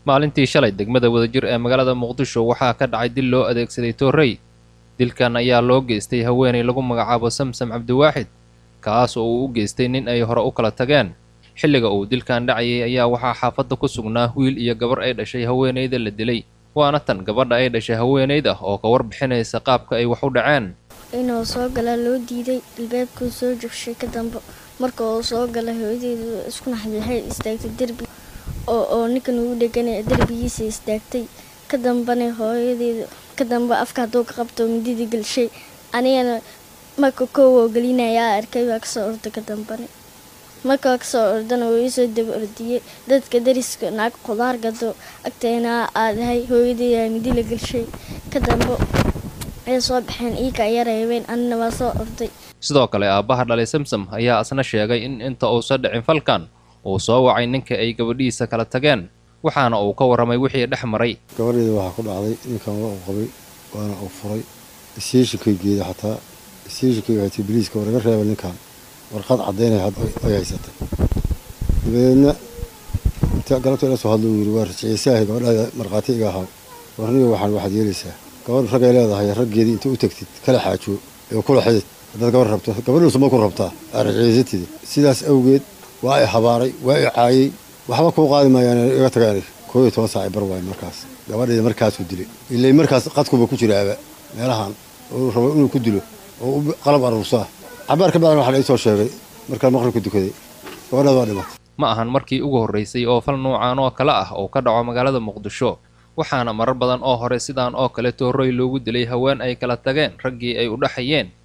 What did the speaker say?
maalintii shalay degmada wadajir ee magaalada muqdisho waxaa ka dhacay dil loo adeegsaday toorrey dilkan ayaa loo geystay haweenay lagu magacaabo samsam cabdiwaaxid kaas oo uu u geystay nin ay hore u kala tageen xilliga uu dilkan dhacayay ayaa waxaa xaafadda ku sugnaa wiil iyo gabar ay dhashay haweenayda la dilay waana tan gabadha ay dhashay haweenayda oo ka warbixinaysa qaabka ay wax u dhaceen inuu soo galaa loo diiday albaabkuu soo jogshay ka dambe marka uu soo gala hooyadeedu isku naxday waxay istaagtay derbi oo oo ninkan ugu dheganay derbigiisa istaagtay ka dambana hooyadeedu ka dambe afka hadduu ka qabto mididii gelshay anigana marka kow oo gelinayaa arkay waa kasoo orday ka dambane markaa kasoo ordana wuu iisoo daba ordiyey dadka dariska naag khudaar gado agteena aadahay hooyadeeda midi la gelshay ka dambe ay soo baxeen iika aya reebeen anina waa soo orday sidoo kale aabbaha dhalay samsam ayaa asna sheegay in inta uusan dhicin falkan uu soo wacay ninka ay gabadhiisa kala tageen waxaana uu ka warramay wixii dhex maray gabadheeda waxaa ku dhacday ninkan waa uu qabay waana uu furay isiishikaygeeda xataa isiishikay waxay tii biliiska war iga reeba ninkan warqad caddaynay ay haysatay dabadeedna inta galabta ila soo hadlo uu yidhi waa rajciisaahay gabadhaada markhaati iga ahaa warniga waxaan waxaad yeelaysaa gabadh ragay leedahay raggeedii inta u tagtid kala xaajo ee kula xidid haddaad gabadh rabto gabadhuusa ma ku rabtaa aa rajciisatidi sidaas awgeed waa i habaaray waa i caayey waxba kuu qaadi maayaan iga tagaan koo iyo toban saac bar waay markaas gabadheeda markaasuu dilay ilay markaas qadkuba ku jiraaba meelahan oo rabo inuu ku dilo oo qalab aruursaa cabaar ka bacdan waxaa la soo sheegay markaan maqribka dukaday gabadhaad waa dhimatay ma ahan markii ugu horraysay oo fal nuucan oo kale ah uu ka dhaco magaalada muqdisho waxaana marar badan oo hore sidaan oo kale toorroy loogu dilay haween ay kala tageen raggii ay u dhaxayeen